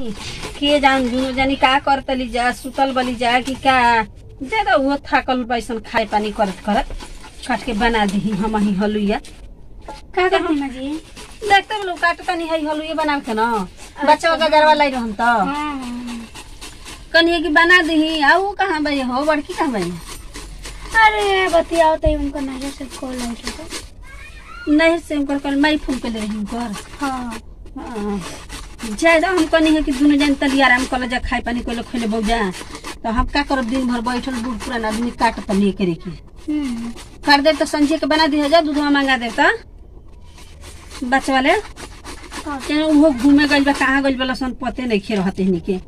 नहीं के जान दुनो जानी का करतली जा सुतल बली जा कि का दे दो वो थाकल बैसन खाए पानी करत करत काट के बना दी हम ही हलुइया का का करती अम्मा जी देखते लोग काटता नहीं है हलुइया बना के ना बच्चा का गरवा लाई रहन तो हाँ कन्हे की बना दी आ वो कहाँ भाई हो बड़की कहाँ भाई अरे बतियाओ तो उनको नजर से कॉल आई तो नहीं से उनकर कल माई फोन के ले रही उनकर हाँ हाँ। ज्यादा हम कनी है कि दुनू जन तली आराम कर जा खाए पानी कोई खोले बहु जा तो हम का करब दिन भर बैठल बूढ़ पुरान आदमी काट त नहीं करे के हम्म कर दे तो संजय के बना दी जा दूधवा मंगा दे तो बच्चा वाले हाँ चाहे वो घूमे गइल बा कहाँ गइल बा सन पते नहीं खे रहते हनी के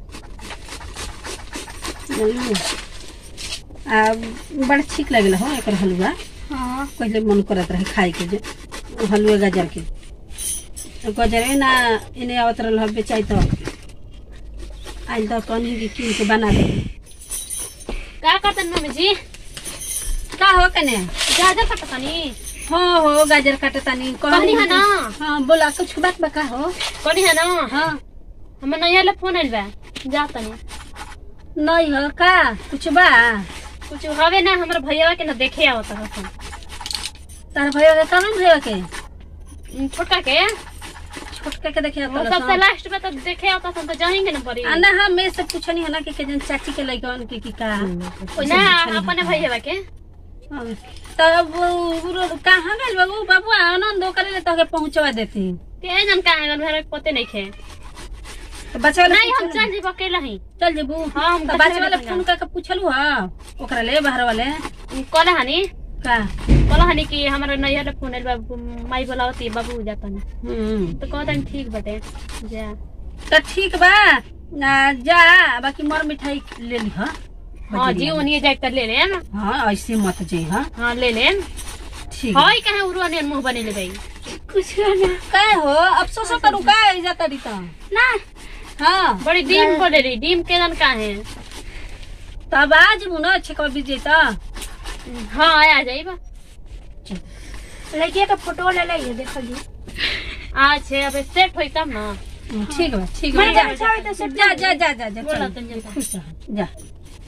जानलू? आ बड़ा ठीक लगेला हो एकर हलवा हाँ पहले मन करत रहे खाए के जे हलुआ गाजर के गजर ना इन्हें आवत रहल हबे चाहे तो आइल तो कनी की कीन के बना दे का करतन मम्मी जी का हो कने गाजर कटतनी हो हो गाजर काटे तानी कहनी है ना हाँ बोला कुछ बात बका हो कनी है ना हाँ हमर नैया ले फोन आइल बा जा तनी नहीं हो का कुछ बा कुछ हवे ना हमर भैया के ना देखे आवत हसन तार भैया के कौन भैया के छोटका के छोटका के देखे वो सबसे लास्ट में तो देखे आवत हसन तो जाएंगे ना परी ना हम मैं से पूछनी है ना कि के जन चाची के लइकन के की का ओइसे ना पूछनी अपने है। भैया के हाँ। तब वो वो कहाँ गइल बाबू बाबू आनंद करे ले तोके पहुंचवा देती के जन का है घर पते नहीं खे तो बच्चा वाला नहीं हम पूछल- चल जीव अकेला ही चल जेबू हाँ, हम तो बच्चा बच्चा वाला वाला फोन करके पूछलू हा ओकरा ले बाहर वाले कल हनी का कल हनी कि हमारे नैया ले फोन आइल बा माई बोलावती बाबू जातनी हम्म तो कहतन ठीक बटे जा तो ठीक बा ना जा बाकी मर मिठाई ले ली हा हाँ जी ओनिए जाए कर ले लेम हाँ ऐसे मत जे हाँ हाँ ले लेम ठीक है। हाय कहे उरुआ ने मुंह बने ले भाई कुछ ना का हो अफसोस करू का इज्जत तड़ी तो ना हाँ बड़ी डीम बोले रही डीम के जन का है तब आज मुना अच्छे कब बीजे तो हाँ आ जाइबा लड़किया का फोटो ले ले देखो जी आज है अब सेट होई तब ना ठीक बा ठीक बा मैं जा अच्छा होई तो सब जा जा जा जा जा बोला चल। तन जन खुश रह जा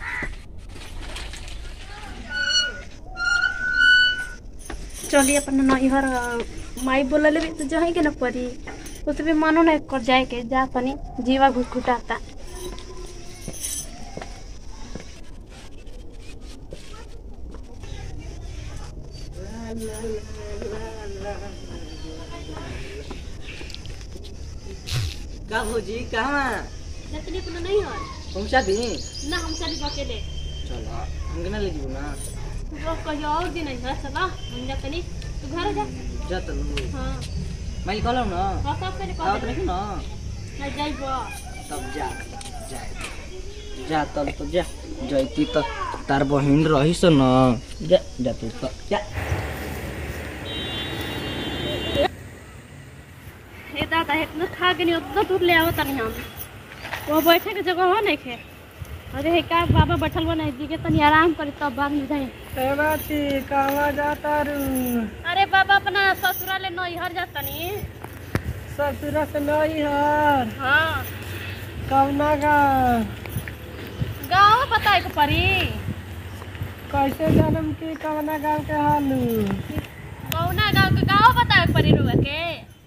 चलिए अपन नैहर माई बोला ले तो जाए के ना पड़ी उस भी मानो ना कर जाए के जा तनी जीवा घुटघुटाता का भौजी कहाँ जतनी अपन नहीं हो पहुँचा दी ना हम चली अकेले चलो हमके ना ले जीबू ना वो कहियो और दिन नहीं है चला हम जा तनी तू घर जा जा तलू हाँ मैं कहलौ ना हाँ सब करे आवत कह रही ना ना जाइबो तब जा जा जा तल तो जा जैती तो तार बहिन रही से ना जा जा तू तो जा हे दादा इतना खा के नहीं उतना दूर ले आओ तनी हम वो बैठे के जगह हो नहीं खे अरे हे का बाबा बैठल बा नहीं जी के तनी आराम करी तब बाद में जाए सेवाती कहवा जाता रू अरे बाबा अपना ससुराल ले नैहर जाता नी ससुरा से नहीं हर हाँ कवना का गाँव बताए के पड़ी कैसे जन्म की कवना गाँव के हालू कौना गाँव के गाँव बताए के पड़ी रुआ के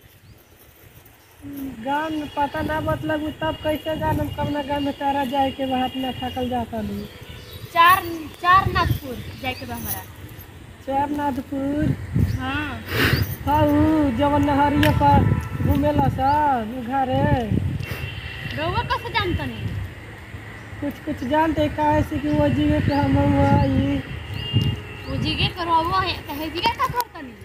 गाँव में पता ना मतलब तब कैसे जानम कवना गाँव में तारा जाए के बात ना थकल जाता लू चार चार नाथपुर जाए के बा हमारा चारनाथपुर हाँ हऊ जवन नहरिया पर घूमेला सब घरे रउआ कैसे जानता नी कुछ कुछ जानते काहे से कि वो जीवे पे हम आई वो जिगे करो वो है कहे जिगे का करता नी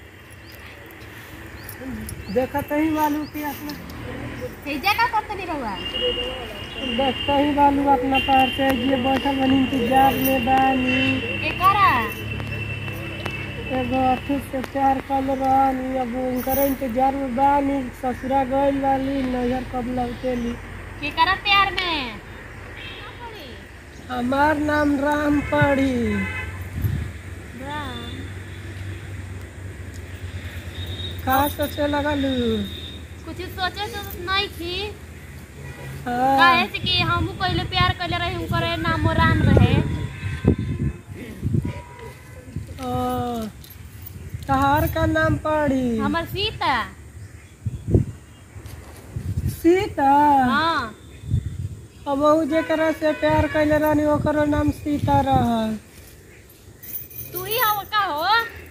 देखते ही बालू की अपना हे जा का करता नी रउआ देखते ही बालू अपना पैर से ये बैठल बनी इंतजार में बानी के करा एगो अथी से प्यार कल रहनी अब उनकर इंतजार में बानी ससुरा गइल वाली नजर कब लौटेली के करा प्यार में हमार नाम राम पड़ी का सोचे लगलू कुछ सोचे तो नहीं थी हाँ काहे से कि हमहू पहले प्यार कइले रही उनकर नाम राम रहे ओ, तहार का नाम पढ़ी हमर सीता सीता हाँ अब ऊ जेकरा से प्यार कैले रहनी ओकरो नाम सीता रहल तू ही हो का हो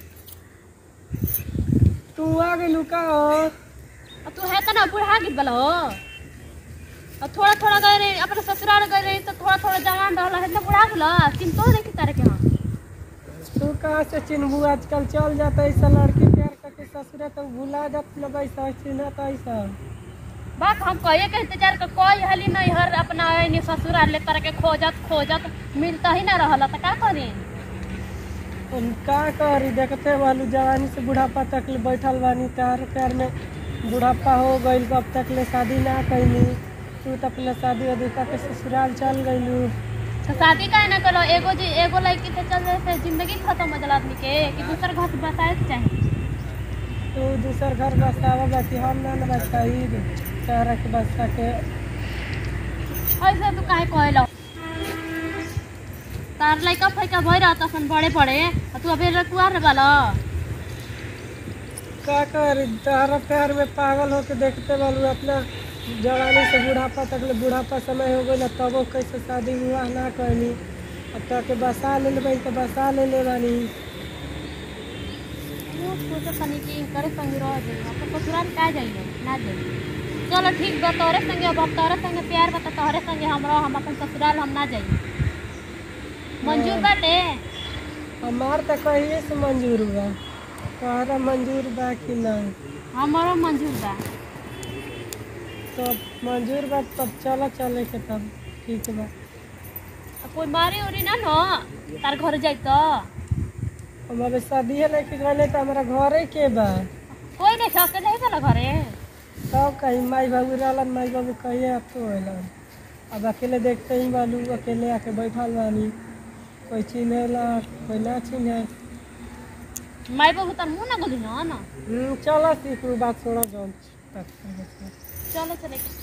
तू आ गेलू का हो और तू है तो ना बुढ़ा गिर बला हो और थोड़ा थोड़ा गए रही अपने ससुराल गए रही तो थोड़ा थोड़ा जवान रहला है तो बुढ़ा गेला चिंतो नहीं की तरह के हम तू कहाँ से चिन्हबू आजकल चल जाता ऐसा लड़की प्यार करके ससुरे तो भुला जात लोग ऐसा चिन्हत ऐसा बाप हम कहिए के इंतजार कर कोई हली नहीं हर अपना नहीं ससुराल ले तरह के खोजत खोजत मिलता ही ना रहला तो का करी हम का करी देखते वालू जवानी से बुढ़ापा तक ले बैठल बानी तार प्यार में बुढ़ापा हो गइल अब तक ले शादी ना कैली तू तो अपना शादी वादी करके ससुराल चल गइलू तो शादी काहे ना करो एगो जी एगो लड़की से चल रहे से जिंदगी खत्म हो जाला आदमी के कि दूसर घर से बसाए के चाहिए तू दूसर घर बसावा बाकी हम ना न बसाई तारा के बसा के ऐसे तू काहे कहलो तार लड़का फैका भई रहता सन बड़े बड़े और तू अभी रकुआर वाला का करी तारा प्यार में पागल होके देखते वालू अपना जवानी से बुढ़ापा तक ले बुढ़ापा समय हो गइल तबो कैसे शादी विवाह ना कैली अब तक के बसा ले लेबै तो बसा ले ले बानी वो सोचे तनी कि करे संग रह जाई अपन ससुराल का जाइए ना जाइए चलो ठीक बा तोरे संगे अब अब तोरे संगे प्यार बता तोरे संगे हम रह हम अपन ससुराल हम ना जाइए मंजूर बाटे हमार तो कहिए से मंजूर बा तोहरा मंजूर बा कि नहीं हमारो मंजूर बा तो मंजूर बा तब चलो चले के तब ठीक बा अब कोई मारी उरी ना नो तार घर जाई तो हमारे शादी लेके गए तो हमारा घरे के बा कोई नहीं छके नहीं चला घरे तब कहीं माई बाबू रहलन माई बाबू कहिए अब तो होलन अब अकेले देखते ही बालू अकेले आके बैठल बानी कोई चिन्हेला कोई ना चिन्हे माई बाबू तार मुंह ना गोली ना ना हम्म, चलो सीख बात छोड़ो जौन चलो चले